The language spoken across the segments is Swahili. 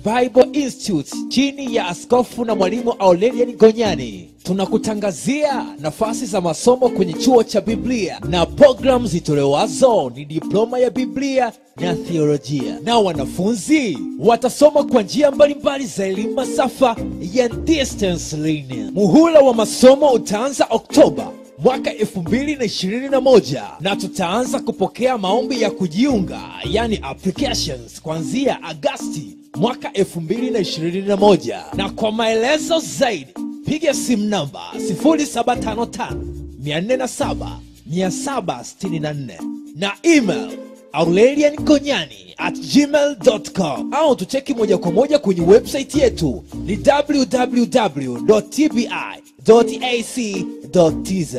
Bible Institute chini ya askofu na mwalimu Aurelian Gonyani tunakutangazia nafasi za masomo kwenye chuo cha Biblia na programu zitolewazo ni diploma ya Biblia na theolojia, na wanafunzi watasoma kwa njia mbalimbali za elimu masafa ya distance learning. Muhula wa masomo utaanza Oktoba mwaka 2021 na tutaanza kupokea maombi ya kujiunga yani applications kuanzia Agasti mwaka 2021 na kwa maelezo zaidi piga simu namba 0755 407 764 na email aurelian gonyani at gmail.com au tucheki moja kwa moja kwenye website yetu ni www.tbi.ac.tz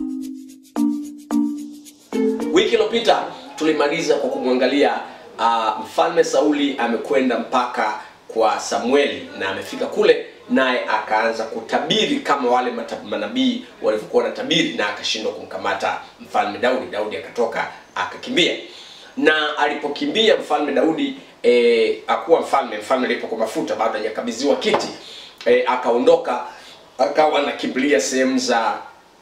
wiki iliyopita tulimaliza kwa kumwangalia uh, mfalme sauli amekwenda mpaka kwa samueli na amefika kule naye akaanza kutabiri kama wale mata- manabii walivyokuwa wanatabiri na akashindwa kumkamata mfalme daudi daudi akatoka akakimbia na alipokimbia mfalme daudi e, akuwa mfalme mfalme alipokuwa mafuta bado hajakabidhiwa kiti e, akaondoka akawa anakimbilia sehemu za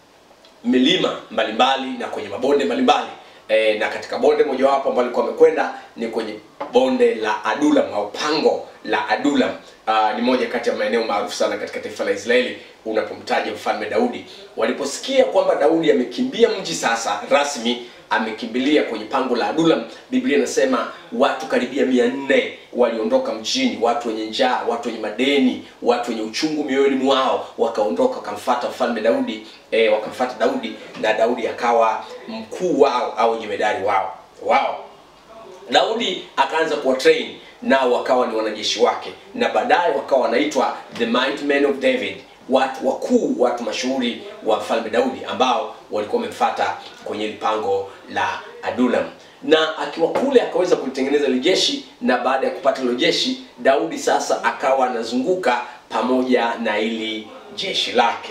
milima mbalimbali na kwenye mabonde mbalimbali e, na katika bonde mojawapo ambalo alikuwa amekwenda ni kwenye bonde la adulam au pango la adulam Aa, ni moja kati ya maeneo maarufu sana katika taifa la israeli unapomtaja mfalme daudi waliposikia kwamba daudi amekimbia mji sasa rasmi amekimbilia kwenye pango la adulam biblia inasema watu karibia mia nne waliondoka mjini watu wenye njaa watu wenye madeni watu wenye uchungu mioyoni mwao wakaondoka wakamfata mfalme daudi e, wakamfata daudi na daudi akawa mkuu wao au jemedari wao wao daudi akaanza kuwa train nao wakawa ni wanajeshi wake na baadaye wakawa wanaitwa the mighty men of david watu wakuu watu mashuhuri wa mfalme daudi ambao walikuwa wamemfata kwenye lipango la adulam na akiwa kule akaweza kulitengeneza lijeshi na baada ya kupata hilo jeshi daudi sasa akawa anazunguka pamoja na ili jeshi lake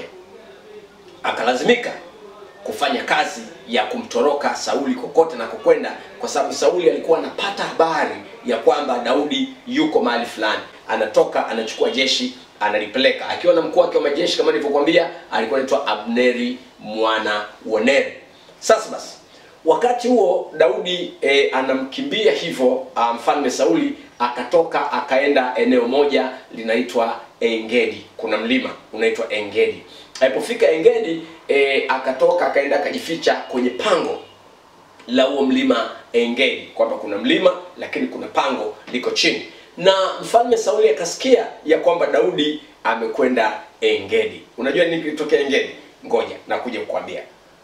akalazimika kufanya kazi ya kumtoroka sauli kokote na kokwenda kwa sababu sauli alikuwa anapata habari ya kwamba daudi yuko mahali fulani anatoka anachukua jeshi analipeleka akiwa na mkuu wake wa majeshi kama nilivyokuambia alikuwa anaitwa abneri mwana wa neri sasa basi wakati huo daudi e, anamkimbia hivyo ah, mfalme sauli akatoka akaenda eneo moja linaitwa engedi kuna mlima unaitwa engedi alipofika engedi e, akatoka akaenda akajificha kwenye pango la huo mlima engedi kwamba kuna mlima lakini kuna pango liko chini na mfalme sauli akasikia ya kwamba daudi amekwenda engedi unajua nini kilitokea engedi ngoja nakuja kukwambia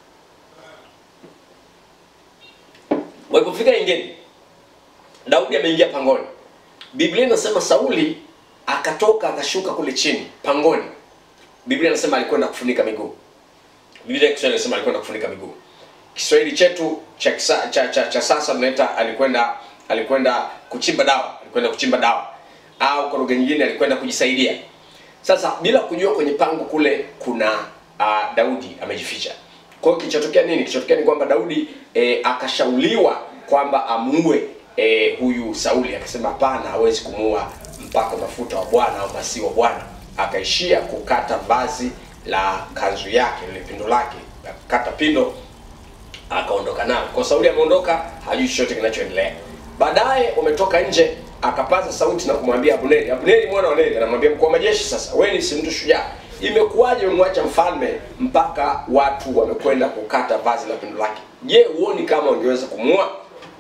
walipofika engedi daudi ameingia pangoni biblia inasema sauli akatoka akashuka kule chini pangoni biblia inasema alikwenda kufunika miguu biblia ya kiswahili inasema alikwenda kufunika miguu kiswahili chetu cha, kisa, cha, cha, cha sasa tunaita alikwenda alikwenda kuchimba dawa alikwenda kuchimba dawa au kwa lugha nyingine alikwenda kujisaidia sasa bila kujua kwenye pango kule kuna uh, daudi amejificha kwa hiyo kilichotokea nini kilichotokea ni kwamba daudi e, akashauriwa kwamba amuue e, huyu sauli akasema hapana hawezi kumuua mpaka mafuta wa bwana au masi wa bwana akaishia kukata vazi la kanzu yake lile pindo lake akakata pindo akaondoka nao kwa sauli ameondoka hajui chochote kinachoendelea baadaye wametoka nje akapaza sauti na kumwambia abneri abneri mwana wa neri anamwambia mkuu wa majeshi sasa wewe si mtu shujaa imekuwaje umemwacha mfalme mpaka watu wamekwenda kukata vazi la pindo lake je huoni kama ungeweza kumua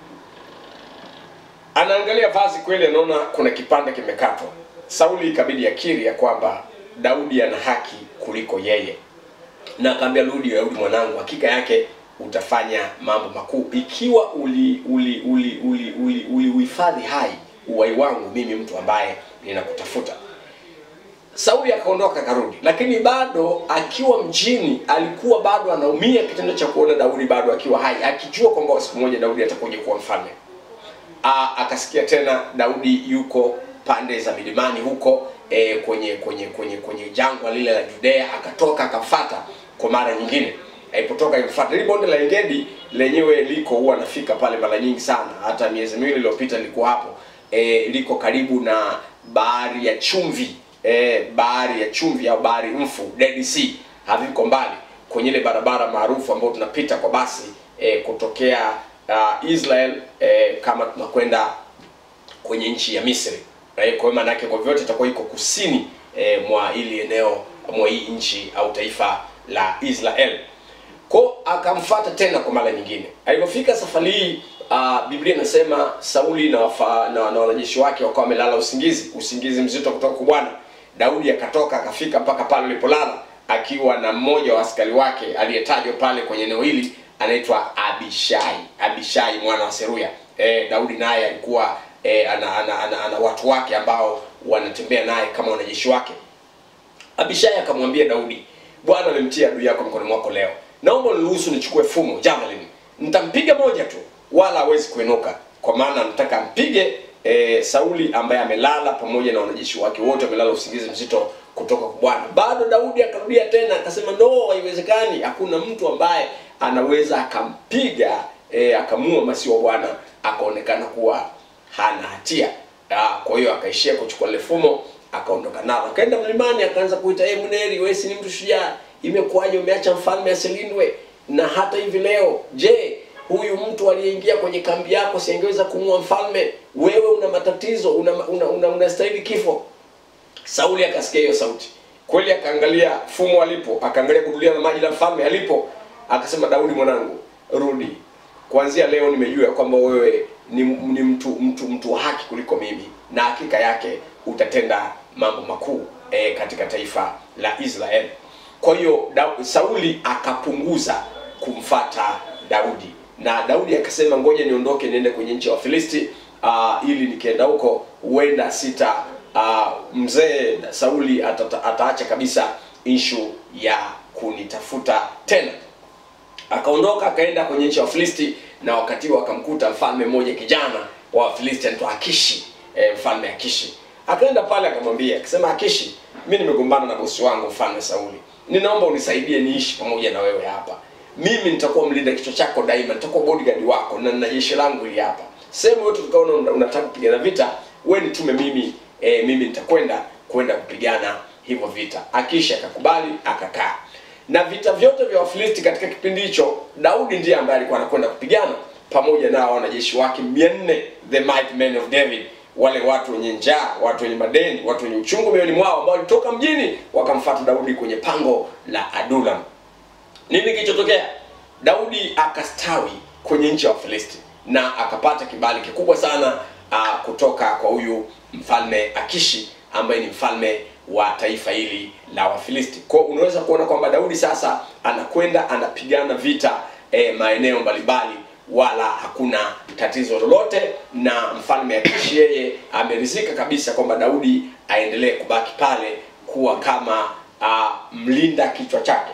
anaangalia vazi kweli anaona kuna kipande kimekatwa sauli ikabidi akiri ya kwamba daudi ana haki kuliko yeye na akaambia rudi daudi mwanangu hakika yake utafanya mambo makuu ikiwa uli uli uli uli uli uli uhifadhi hai uwai wangu mimi mtu ambaye ninakutafuta sauli akaondoka akarudi lakini bado akiwa mjini alikuwa bado anaumia kitendo cha kuona daudi bado akiwa hai akijua kwamba siku moja daudi atakuja kuwa mfalme Aa, akasikia tena daudi yuko pande za milimani huko e, kwenye kwenye kwenye kwenye jangwa lile la judea akatoka akamfata kwa mara nyingine alipotoka ilimfuata hili bonde la engedi lenyewe liko huwa anafika pale mara nyingi sana hata miezi miwili iliyopita nilikuwa hapo e, liko karibu na bahari ya chumvi eh, bahari ya chumvi au bahari mfu Dead Sea haviko mbali kwenye ile barabara maarufu ambayo tunapita kwa basi eh, kutokea uh, Israel eh, kama tunakwenda kwenye nchi ya Misri. Eh, kwa hiyo maana yake kwa vyote itakuwa iko kusini eh, mwa ili eneo mwa hii nchi au taifa la Israel. Kwa akamfuata tena kwa mara nyingine. Alipofika safari hii uh, Biblia inasema Sauli na, wafa, na, na wanajeshi wake wakawa wamelala usingizi, usingizi mzito kutoka kwa Bwana. Daudi akatoka akafika mpaka pale alipolala akiwa na mmoja wa askari wake aliyetajwa pale kwenye eneo hili anaitwa Abishai. Abishai mwana wa Seruya. E, Daudi naye alikuwa e, ana, ana, ana, ana watu wake ambao wanatembea naye kama wanajeshi wake. Abishai akamwambia Daudi, Bwana amemtia adui yako mkononi mwako leo. Naomba niruhusu nichukue fumo javelin. Nitampiga moja tu wala hawezi kuinuka. Kwa maana nataka mpige e, Sauli ambaye amelala pamoja na wanajeshi wake wote wamelala usingizi mzito kutoka kwa Bwana. Bado Daudi akarudia tena akasema, no, haiwezekani. Hakuna mtu ambaye anaweza akampiga e, akamua masiwa wa Bwana akaonekana kuwa hana hatia. Ah, Kwa hiyo akaishia kuchukua lile fumo akaondoka nalo, akaenda mlimani, akaanza kuita e, Mneri, wewe si ni mtu shujaa, imekuwaje umeacha mfalme asilindwe? Na hata hivi leo, je, huyu mtu aliyeingia kwenye kambi yako siangeweza kumua mfalme? Wewe una matatizo, una una, una, unastahili kifo. Sauli akasikia hiyo sauti kweli, akaangalia fumo alipo, akaangalia gudulia la maji la mfalme alipo, akasema, Daudi mwanangu, rudi. Kuanzia leo nimejua ya kwamba wewe ni, ni mtu mtu mtu wa haki kuliko mimi, na hakika yake utatenda mambo makuu e, katika taifa la Israeli. Kwa hiyo Da- Sauli akapunguza kumfata Daudi, na Daudi akasema, ngoja niondoke niende kwenye nchi ya Wafilisti uh, ili nikienda huko huenda sita uh, mzee Sauli atata, ataacha kabisa ishu ya kunitafuta tena akaondoka akaenda kwenye nchi ya Wafilisti na wakati huo akamkuta mfalme mmoja kijana wa Wafilisti anaitwa Akishi e, mfalme Akishi akaenda pale akamwambia akisema Akishi mimi nimegombana na bosi wangu mfalme Sauli ninaomba unisaidie niishi pamoja na wewe hapa mimi nitakuwa mlinda kichwa chako daima nitakuwa bodyguard wako na nina jeshi langu hili hapa sehemu yote tukaona una- unataka kupigana vita wewe nitume mimi e, mimi nitakwenda kwenda kupigana hivyo vita Akishi akakubali akakaa na vita vyote vya Wafilisti katika kipindi hicho, Daudi ndiye ambaye alikuwa anakwenda kupigana pamoja na wanajeshi wake 400 the mighty men of David, wale watu wenye njaa, watu wenye madeni, watu wenye uchungu mioyoni mwao, ambao walitoka mjini wakamfuata Daudi kwenye pango la Adulam. Nini kilichotokea? Daudi akastawi kwenye nchi ya Wafilisti na akapata kibali kikubwa sana uh, kutoka kwa huyu mfalme Akishi ambaye ni mfalme wa taifa hili la Wafilisti. Kwa hiyo unaweza kuona kwamba Daudi sasa anakwenda anapigana vita eh, maeneo mbalimbali wala hakuna tatizo lolote, na mfalme Akishi yeye ameridhika kabisa kwamba Daudi aendelee kubaki pale kuwa kama uh, mlinda kichwa chake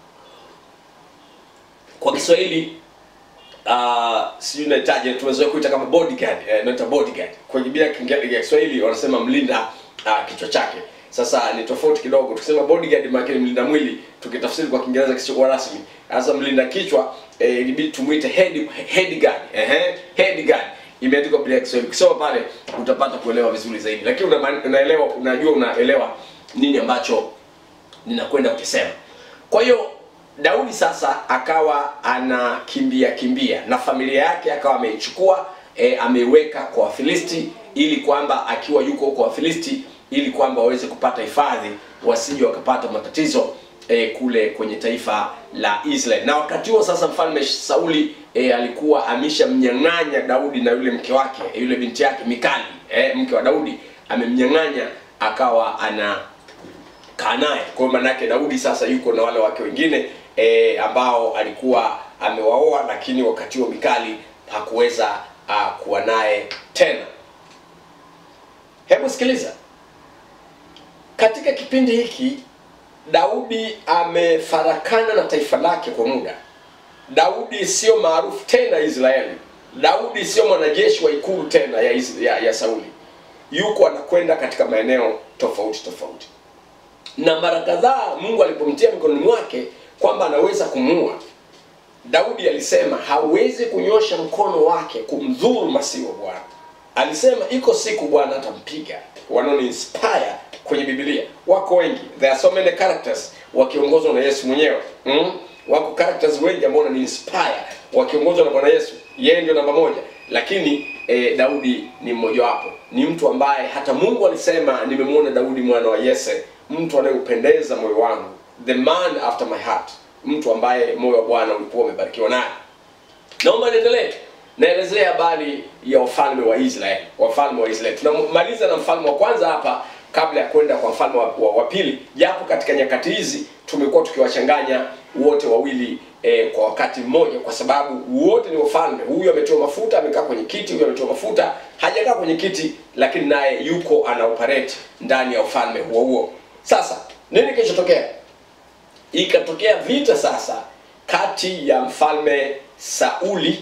kwa Kiswahili uh, sijui nahitaji tumezoea kuita kama bodyguard eh, naita bodyguard kwa Biblia ya Kinge- ya Kiswahili wanasema mlinda uh, kichwa chake sasa ni tofauti kidogo tukisema bodyguard maana ni mlinda mwili tukitafsiri kwa Kiingereza kisichokuwa rasmi sasa mlinda kichwa eh, ilibidi tumuite head head guard ehe head guard imeandikwa Biblia ya Kiswahili ukisoma pale utapata kuelewa vizuri zaidi lakini una, unaelewa unajua unaelewa nini ambacho ninakwenda kukisema. Kwa hiyo Daudi sasa akawa anakimbia kimbia na familia yake akawa ameichukua e, ameiweka kwa Wafilisti ili kwamba akiwa yuko huko Wafilisti ili kwamba waweze kupata hifadhi wasije wakapata matatizo e, kule kwenye taifa la Israel. Na wakati huo sasa mfalme Sauli e, alikuwa ameshamnyang'anya Daudi na yule mke wake yule binti yake Mikali e, mke wa Daudi amemnyang'anya akawa ana kaa naye. Kwa hiyo maana yake Daudi sasa yuko na wale wake wengine e, ambao alikuwa amewaoa, lakini wakati huo Mikali hakuweza uh, kuwa naye tena. Hebu sikiliza, katika kipindi hiki Daudi amefarakana na taifa lake kwa muda. Daudi sio maarufu tena Israeli. Daudi sio mwanajeshi wa ikulu tena ya, Is- ya, ya Sauli. Yuko anakwenda katika maeneo tofauti tofauti na mara kadhaa Mungu alipomtia mikononi mwake kwamba anaweza kumuua, Daudi alisema hawezi kunyosha mkono wake kumdhuru masihi wa Bwana. Alisema iko siku Bwana atampiga, wanaoni inspire kwenye biblia wako wengi there are so many characters wakiongozwa na yesu mwenyewe mm? wako characters wengi ambao wanani inspire wakiongozwa na bwana yesu yeye ndio namba moja lakini eh, daudi ni mmojawapo ni mtu ambaye hata mungu alisema nimemwona daudi mwana wa yese mtu anayeupendeza moyo wangu the man after my heart mtu ambaye moyo wa bwana ulikuwa umebarikiwa naye naomba niendelee naelezea habari ya wafalme wa israeli wafalme wa israeli tunamaliza na mfalme wa kwanza hapa kabla ya kwenda kwa mfalme wa, wa, wa pili japo katika nyakati hizi tumekuwa tukiwachanganya wote wawili eh, kwa wakati mmoja kwa sababu wote ni wafalme huyu ametiwa mafuta amekaa kwenye kiti huyu ametiwa mafuta hajakaa kwenye kiti lakini naye yuko ana operate ndani ya ufalme huo huo sasa nini kilichotokea ikatokea vita sasa kati ya mfalme sauli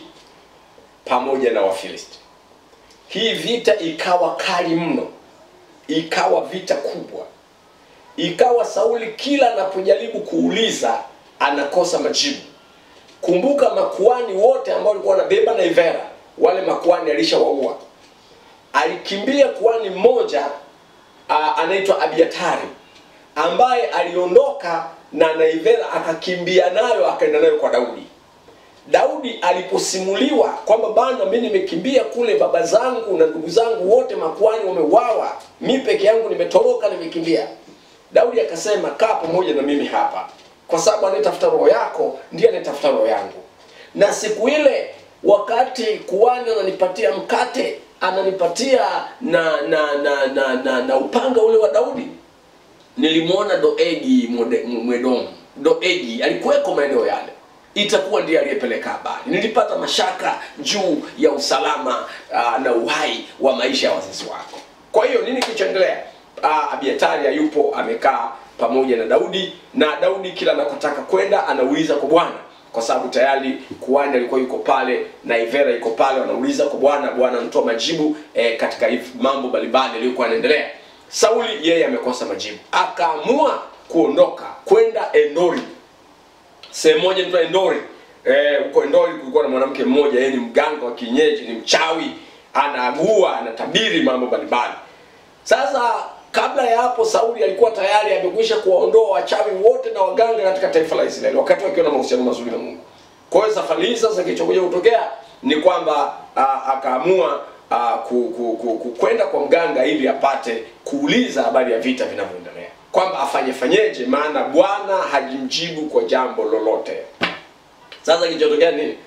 pamoja na wafilisti hii vita ikawa kali mno ikawa vita kubwa ikawa sauli kila anapojaribu kuuliza anakosa majibu kumbuka makuani wote ambao walikuwa wanabeba naivera wale makuani alishawaua alikimbia kuani mmoja uh, anaitwa abiatari ambaye aliondoka na naivera akakimbia nayo akaenda nayo kwa daudi daudi aliposimuliwa kwamba bana mi nimekimbia kule baba zangu na ndugu zangu wote makuani wameuawa mi peke yangu nimetoroka nimekimbia daudi akasema kaa pamoja na mimi hapa kwa sababu anayetafuta roho yako ndiye anayetafuta roho yangu na siku ile wakati kuani ananipatia mkate ananipatia na na na na, na, na upanga ule wa daudi nilimwona doegi Mwede- mwedomu doegi alikuweko maeneo yale itakuwa ndiye aliyepeleka habari nilipata mashaka juu ya usalama uh, na uhai wa maisha ya wazazi wako kwa hiyo nini kilichoendelea uh, abiatari hayupo amekaa pamoja na daudi na daudi kila anakotaka kwenda anauliza kwa bwana kwa sababu tayari kuani alikuwa yuko pale na ivera yuko pale wanauliza kwa bwana bwana anatoa majibu eh, katika if- mambo mbalimbali yaliyokuwa yanaendelea sauli yeye amekosa majibu akaamua kuondoka kwenda endori sehemu moja inaitwa endori Eh, huko endori kulikuwa na mwanamke mmoja yeye ni mganga wa kienyeji ni mchawi anaagua anatabiri mambo mbalimbali sasa kabla ya hapo sauli alikuwa tayari amekwisha kuwaondoa wachawi wote na waganga katika taifa la israeli wakati wakiwa na mahusiano mazuri na mungu kwa hiyo safari hii sasa kilichokuja kutokea ni kwamba ah, akaamua ah, ku- ku- ku- ku- kwenda kwa mganga ili apate kuuliza habari ya vita vinavyoendelea kwamba afanye fanyeje maana bwana hajimjibu kwa jambo lolote sasa kilichotokea nini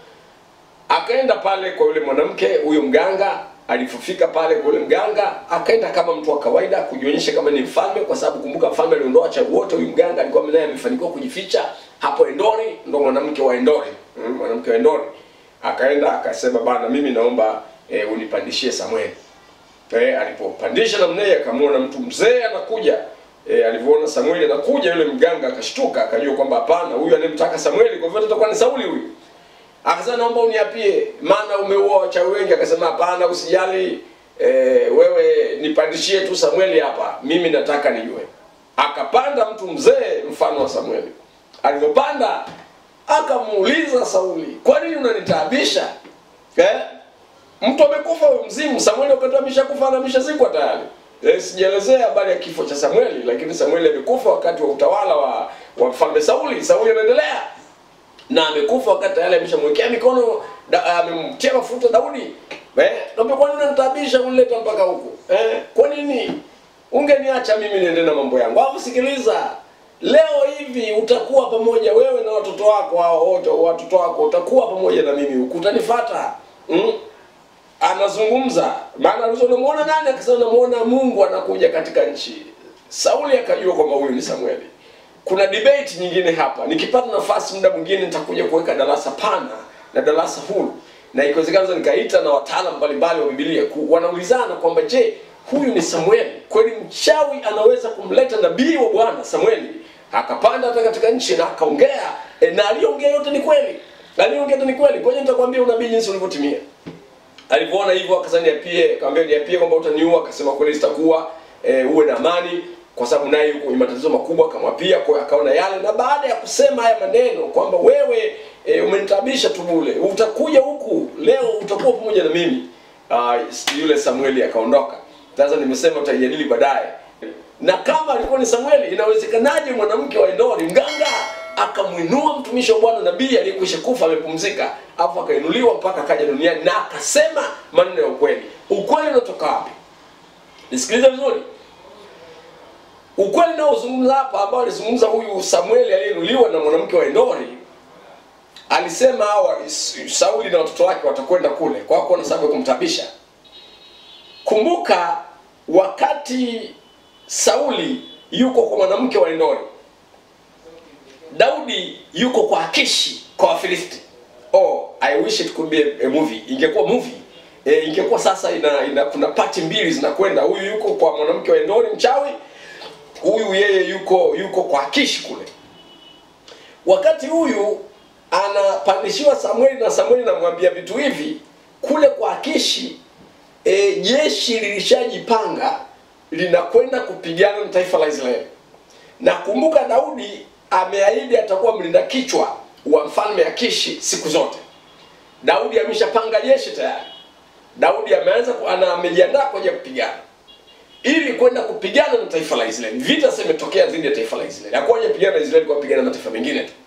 akaenda pale kwa yule mwanamke huyo mganga alipofika pale kwa yule mganga akaenda kama mtu wa kawaida kujionyesha kama ni mfalme kwa sababu kumbuka mfalme aliondoa wachawi wote huyu mganga alikuwa naye amefanikiwa kujificha hapo endori ndo mwanamke wa endori mm, mwanamke wa endori akaenda akasema bana mimi naomba e, unipandishie samueli e, alipopandisha namna hiyo akamwona mtu mzee anakuja e, alivyoona samueli anakuja yule mganga akashtuka akajua kwamba hapana huyu anayemtaka samueli kwa hivyo atakuwa ni sauli huyu akasema naomba uniapie maana umeua wachawi wengi akasema hapana usijali e, wewe nipandishie tu samueli hapa mimi nataka nijue akapanda mtu mzee mfano wa samueli alivyopanda akamuuliza sauli kwa nini unanitaabisha eh? mtu amekufa huyu mzimu samueli wakati ameshakufa na ameshazikwa tayari eh, sijaelezea habari ya kifo cha samueli lakini samueli amekufa wakati wa utawala wa wa mfalme sauli sauli anaendelea na amekufa wakati tayari ameshamwekea mikono da- amemtia mafuta daudi eh, naambia kwa nini unanitabisha kunileta mpaka huku eh, kwa nini ungeniacha mimi niende na mambo yangu alafu sikiliza leo hivi utakuwa pamoja wewe na watoto wako hao wote watoto wako utakuwa pamoja na mimi huku utanifata mm? anazungumza maana alizo namuona nani akasema namuona mungu anakuja katika nchi sauli akajua kwamba huyu ni samueli kuna debate nyingine hapa nikipata nafasi muda mwingine nitakuja kuweka darasa pana na darasa huru na ikiwezekana naweza nikaita na wataalam mbalimbali wa bibilia ku- wanaulizana kwamba je huyu ni samueli kweli mchawi anaweza kumleta nabii wa bwana samueli akapanda hata katika nchi na akaongea e, na aliyoongea yote ni kweli aliyoongea yote ni kweli kwa hiyo nitakwambia unabii jinsi ulivyotimia alivyoona hivyo akasema niapie akamwambia niapie kwamba utaniua akasema kweli sitakuwa e, uwe na amani kwa sababu naye yuko kwenye matatizo makubwa akamwapia kwa hiyo akaona yale na baada ya kusema haya maneno kwamba wewe e, umenitabisha tu bule utakuja huku leo utakuwa pamoja na mimi uh, yule samueli akaondoka sasa nimesema tutaijadili baadaye na kama alikuwa ni samueli inawezekanaje mwanamke wa endori mganga akamwinua mtumishi wa bwana nabii aliyekwisha kufa amepumzika alafu akainuliwa mpaka akaja duniani na akasema maneno ya ukweli ukweli unatoka wapi nisikilize vizuri ukweli naozungumza hapa ambao alizungumza huyu samueli aliyeinuliwa na mwanamke wa endori alisema hawa sauli na watoto wake watakwenda kule kwa kuwa na sababu ya kumtabisha kumbuka wakati sauli yuko kwa mwanamke wa endori daudi yuko kwa akishi kwa wafilisti oh i wish it could be a, a movie ingekuwa movie e, ingekuwa sasa ina, ina kuna pati mbili zinakwenda huyu yuko kwa mwanamke wa endori mchawi huyu yeye yuko yuko kwa akishi kule wakati huyu anapandishiwa samueli na samueli namwambia vitu hivi kule kwa akishi e, jeshi lilishajipanga linakwenda kupigana na taifa la israeli na kumbuka daudi ameahidi atakuwa mlinda kichwa wa mfalme akishi siku zote daudi ameshapanga jeshi tayari daudi ameanza ku- ana amejiandaa kwa ajili ya kupigana ili kwenda kupigana na taifa la israeli vita sasa imetokea dhidi ya taifa la israeli hakuwa hajapigana na israeli kwa kupigana na mataifa mengine tu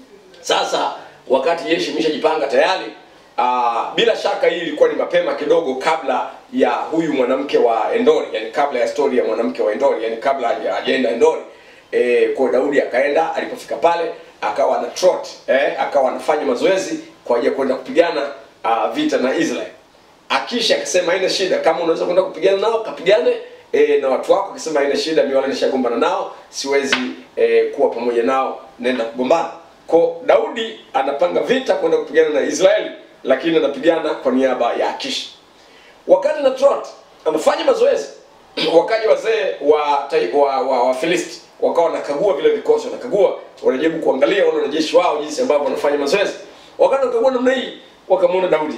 sasa wakati jeshi imeshajipanga tayari uh, bila shaka hii ilikuwa ni mapema kidogo kabla ya huyu mwanamke wa endori yani kabla ya stori ya mwanamke wa endori yani kabla haja- hajaenda endori e, kwa daudi akaenda alipofika pale akawa na trot eh, akawa anafanya mazoezi kwa ajili ya kwenda kupigana uh, vita na israel akisha akasema haina shida kama unaweza kwenda kupigana nao kapigane e, na watu wako akasema haina shida mi wala nishagombana nao siwezi e, kuwa pamoja nao naenda kugombana ko daudi anapanga vita kwenda kupigana na israeli lakini anapigana kwa niaba ya akishi wakati na trot anafanya mazoezi wakaja wazee wa, tai- wa, wa, wa filisti wakawa wanakagua vile vikosi wanakagua wanajaribu kuangalia wale wanajeshi wao jinsi ambavyo wanafanya mazoezi wakati wanakagua namna hii wakamwona daudi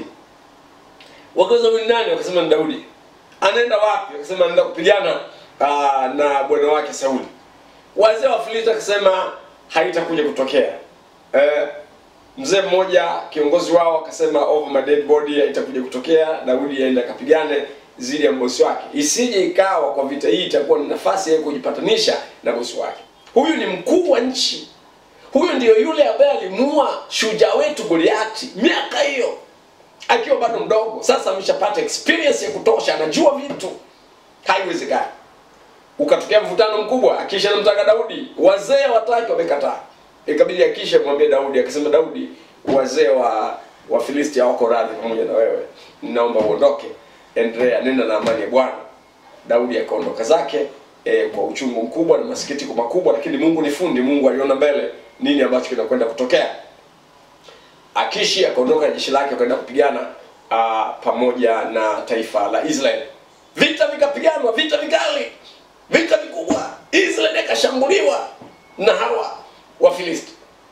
wakauza huyu ni nani wakasema ni daudi anaenda wapi wakasema anaenda kupigana aa, na bwana wake sauli wazee wa filisti akasema haitakuja kutokea eh, mzee mmoja kiongozi wao akasema over my dead body haitakuja kutokea daudi aende akapigane zidi ya bosi wake isije ikawa kwa vita hii itakuwa ni nafasi ya kujipatanisha na bosi wake huyu ni mkuu wa nchi huyu ndiyo yule ambaye alimuua shujaa wetu goliati miaka hiyo akiwa bado mdogo sasa ameshapata experience ya kutosha anajua vitu haiwezekani ukatokea mvutano mkubwa akisha anamtaka daudi wazee wataki wamekataa ikabidi akisha mwambie daudi akasema daudi wazee wa wa filisti hawako radhi pamoja na wewe naomba uondoke endelea nenda na amani ya bwana daudi akaondoka zake e, kwa uchungu mkubwa na masikitiko makubwa lakini mungu ni fundi mungu aliona mbele nini ambacho kinakwenda kutokea akishi akaondoka na jeshi lake akaenda kupigana uh, pamoja na taifa la israel vita vikapiganwa vita vikali vita vikubwa israel ikashambuliwa na hawa wafilisti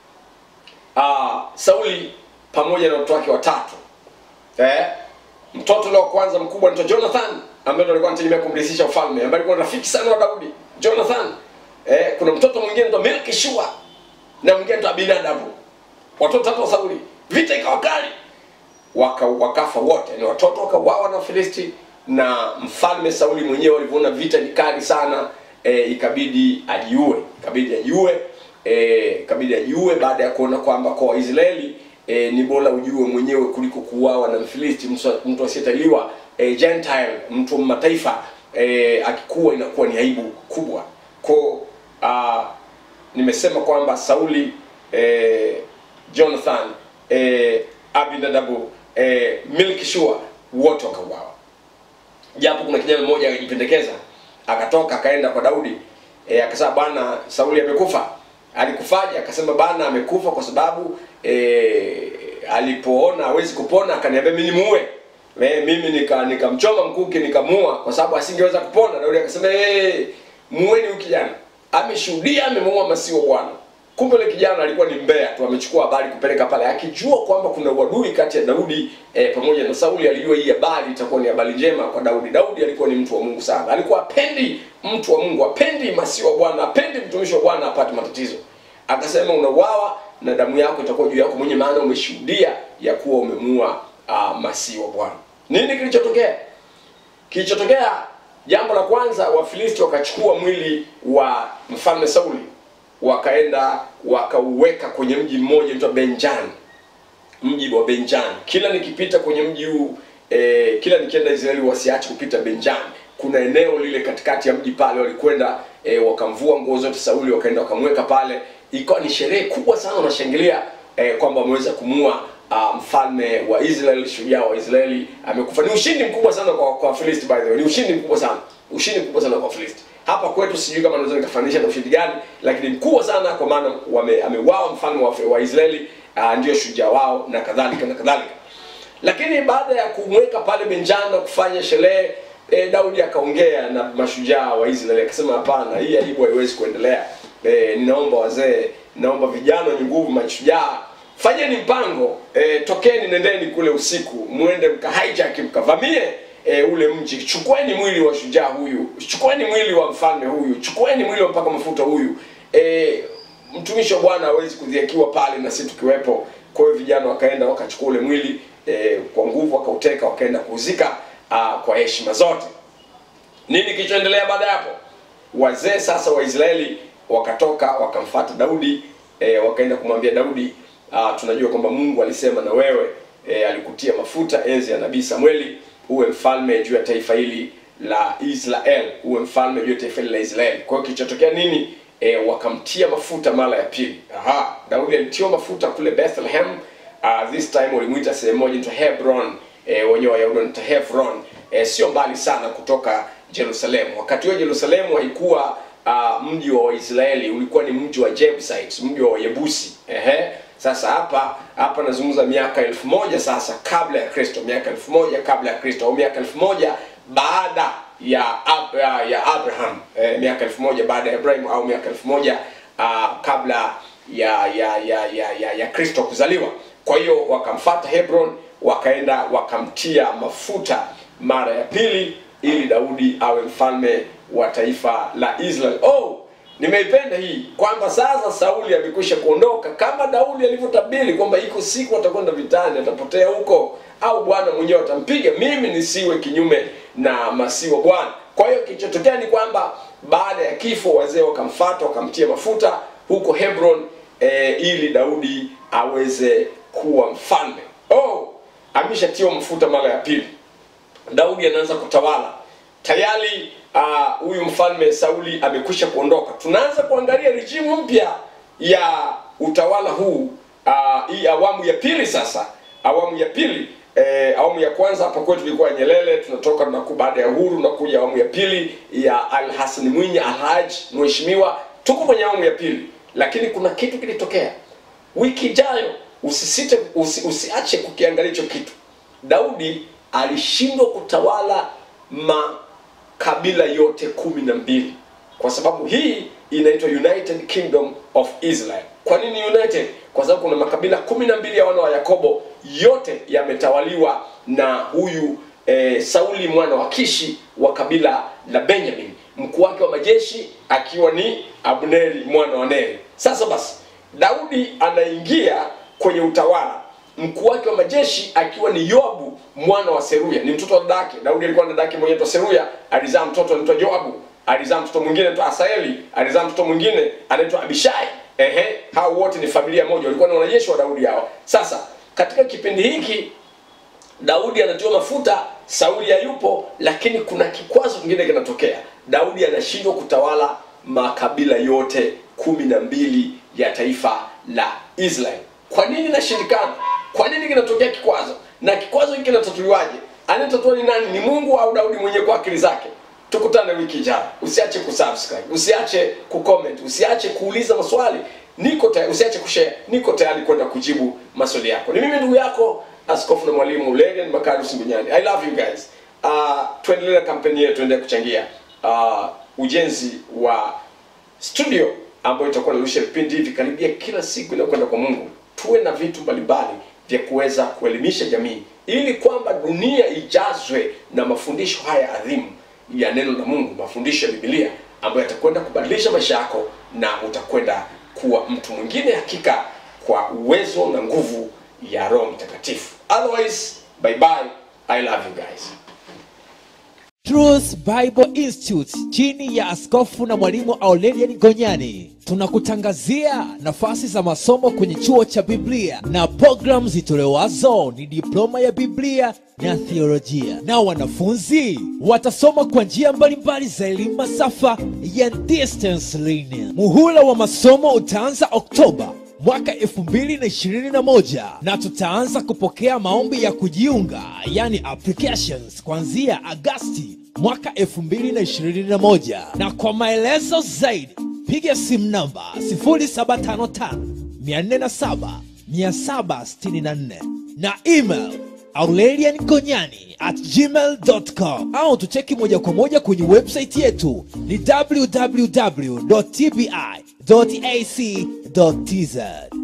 uh, sauli pamoja na watoto wake watatu eh? mtoto ule wa kwanza mkubwa anaitwa jonathan ambaye ndo alikuwa anategemea kumrithisha ufalme ambaye alikuwa rafiki sana wa daudi jonathan eh? kuna mtoto mwingine anaitwa melkishua na mwingine anaitwa abinadabu watoto tatu wa sauli vita ikawa kali waka, wakafa wote ni watoto wakauawa na filisti na mfalme sauli mwenyewe alivyoona vita ni kali sana e, ikabidi ajiue ikabidi ajiue e, ikabidi ajiue baada ya kuona kwamba kwa waisraeli e, ni bora ujue mwenyewe kuliko kuuawa na mfilisti mtu- mtu asiyetaliwa e, gentile mtu wa mataifa e, akikuwa inakuwa ni aibu kubwa ko uh, nimesema kwamba sauli eh, jonathan eh, abinadabu eh, milkishua wote wakauawa japo kuna kijana mmoja akajipendekeza akatoka akaenda kwa daudi e, akasema bwana sauli amekufa alikufaje akasema bana amekufa kwa sababu e, alipoona hawezi kupona akaniambia mimi nimuue e, mimi nika nikamchoma mkuki nikamua kwa sababu asingeweza kupona daudi akasema hey, muweni huyu kijana ameshuhudia amemuua masiwa bwana kumbe yule kijana alikuwa ni mbea tu amechukua habari kupeleka pale akijua kwamba kuna uadui kati ya daudi eh, pamoja na sauli alijua hii habari itakuwa ni habari njema kwa daudi daudi alikuwa ni mtu wa mungu sana alikuwa apendi mtu wa mungu apendi masiwa wa bwana apendi mtumishi wa bwana apate matatizo akasema unauawa na damu yako itakuwa juu yako mwenye maana umeshuhudia ya kuwa umemuua uh, masihi wa bwana nini kilichotokea kilichotokea jambo la kwanza wafilisti wakachukua mwili wa mfalme sauli wakaenda wakauweka kwenye mji mmoja unaitwa benjani mji wa benjani kila nikipita kwenye mji huu eh, kila nikienda israeli wasiache kupita benjani kuna eneo lile katikati ya mji pale walikwenda eh, wakamvua nguo zote sauli wakaenda wakamweka pale ikawa ni sherehe kubwa sana wanashangilia eh, kwamba wameweza kumua uh, mfalme wa israel shujaa wa israeli amekufa ni ushindi mkubwa sana kwa kwa Wafilisti by the way ni ushindi mkubwa sana ushindi mkubwa sana kwa Wafilisti hapa kwetu sijui kama naweza nikafananisha na ushindi gani lakini mkubwa sana kwa maana wame- ameuawa mfalme wa, wa israeli uh, ndio shujaa wao na kadhalika na kadhalika lakini baada ya kumweka pale benjani na kufanya sherehe e, daudi akaongea na mashujaa wa israeli akasema hapana hii aibu haiwezi kuendelea e, ninaomba wazee ninaomba vijana wenye nguvu mashujaa fanyeni mpango e, tokeni nendeni kule usiku mwende mka hijack mkavamie e, ule mji chukueni mwili wa shujaa huyu chukueni mwili wa mfalme huyu chukueni mwili wa mpaka mafuta huyu e, mtumishi wa bwana hawezi kudhiakiwa pale na sisi tukiwepo kwa hiyo vijana wakaenda wakachukua ule mwili e, kwa nguvu wakauteka wakaenda kuuzika ah, kwa heshima zote nini kilichoendelea baada ya hapo wazee sasa wa israeli wakatoka wakamfata daudi e, wakaenda kumwambia daudi ah, tunajua kwamba mungu alisema na wewe e, alikutia mafuta enzi ya nabii samueli uwe mfalme juu ya taifa hili la israel uwe mfalme juu ya taifa hili la israeli kwa hiyo kilichotokea nini e, wakamtia mafuta mara ya pili aha daudi alitiwa mafuta kule bethlehem uh, this time walimwita sehemu moja inaitwa hebron e, wenyewe wayahudi wanaita hebron e, sio mbali sana kutoka jerusalemu wakati huo jerusalemu haikuwa uh, mji wa waisraeli ulikuwa ni mji wa Jebusites, mji wa wayebusi ehe sasa hapa hapa nazungumza miaka elfu moja sasa kabla ya kristo miaka elfu moja kabla ya kristo au miaka elfu moja baada ya, Ab- ya, ya abraham eh, miaka elfu moja baada ya ibrahim au miaka elfu moja uh, kabla ya ya ya ya ya, ya kristo kuzaliwa kwa hiyo wakamfata hebron wakaenda wakamtia mafuta mara ya pili ili daudi awe mfalme wa taifa la israel oh nimeipenda hii kwamba sasa sauli amekwisha kuondoka kama daudi alivyotabiri kwamba iko siku atakwenda vitani atapotea huko au bwana mwenyewe atampiga mimi nisiwe kinyume na masiwa bwana kwa hiyo kilichotokea ni kwamba baada ya kifo wazee wakamfata wakamtia mafuta huko hebron e, ili daudi aweze kuwa mfalme oh ameshatiwa mafuta mara ya pili daudi anaanza kutawala tayari ah, huyu uh, mfalme sauli amekwisha kuondoka tunaanza kuangalia rijimu mpya ya utawala huu uh, hii awamu ya pili sasa awamu ya pili eh, awamu ya kwanza hapa kwetu ilikuwa nyelele tunatoka tunaku baada ya uhuru nakuja awamu ya pili ya al hasani mwinyi alhaj mheshimiwa tuko kwenye awamu ya pili lakini kuna kitu kilitokea wiki ijayo usisite usi, usiache kukiangalia hicho kitu daudi alishindwa kutawala makabila yote kumi na mbili kwa sababu hii inaitwa united kingdom of israel kwa nini united kwa sababu kuna makabila kumi na mbili ya wana wa yakobo yote yametawaliwa na huyu eh, sauli mwana wa kishi wa kabila la benjamin mkuu wake wa majeshi akiwa ni abneri mwana wa neri sasa basi daudi anaingia kwenye utawala mkuu wake wa majeshi akiwa ni yoabu mwana wa seruya ni mtoto wa dadake daudi alikuwa na dadake mwenye anaitwa seruya alizaa mtoto anaitwa joabu alizaa mtoto mwingine anaitwa asaeli alizaa mtoto mwingine anaitwa abishai ehe hao wote ni familia moja walikuwa ni wanajeshi wa daudi hao sasa katika kipindi hiki daudi anatiwa mafuta sauli hayupo lakini kuna kikwazo kingine kinatokea daudi anashindwa kutawala makabila yote kumi na mbili ya taifa la israel kwa nini inashindikana kwa nini kinatokea kikwazo na kikwazo hiki kinatatuliwaje anayetatua ni nani ni mungu au daudi mwenyewe kwa akili zake tukutane wiki ijayo usiache kusubscribe usiache kucomment usiache kuuliza maswali niko tayari usiache kushare niko tayari kwenda kujibu maswali yako ni mimi ndugu yako askofu na mwalimu Legan Makari Simbunyani i love you guys uh, tuendelee na kampeni yetu tuendelee kuchangia uh, ujenzi wa studio ambayo itakuwa narusha vipindi hivi karibia kila siku inakwenda kwa mungu tuwe na vitu mbalimbali vya kuweza kuelimisha jamii ili kwamba dunia ijazwe na mafundisho haya adhimu ya neno la mungu mafundisho ya bibilia ambayo yatakwenda kubadilisha maisha yako na utakwenda kuwa mtu mwingine hakika kwa uwezo na nguvu ya roho mtakatifu otherwise bye bye i love you guys Truth Bible Institute chini ya askofu na mwalimu Aurelian Gonyani tunakutangazia nafasi za masomo kwenye chuo cha Biblia na programu zitolewazo ni diploma ya Biblia na theolojia, na wanafunzi watasoma kwa njia mbalimbali za elimu masafa ya distance learning. Muhula wa masomo utaanza Oktoba mwaka 2021 na tutaanza kupokea maombi ya kujiunga yani applications kuanzia Agasti mwaka 2021 na kwa maelezo zaidi piga simu namba 0755 407 764 na email aurelian gonyani at gmail.com au tucheki moja kwa moja kwenye website yetu ni www.tbi.ac.tz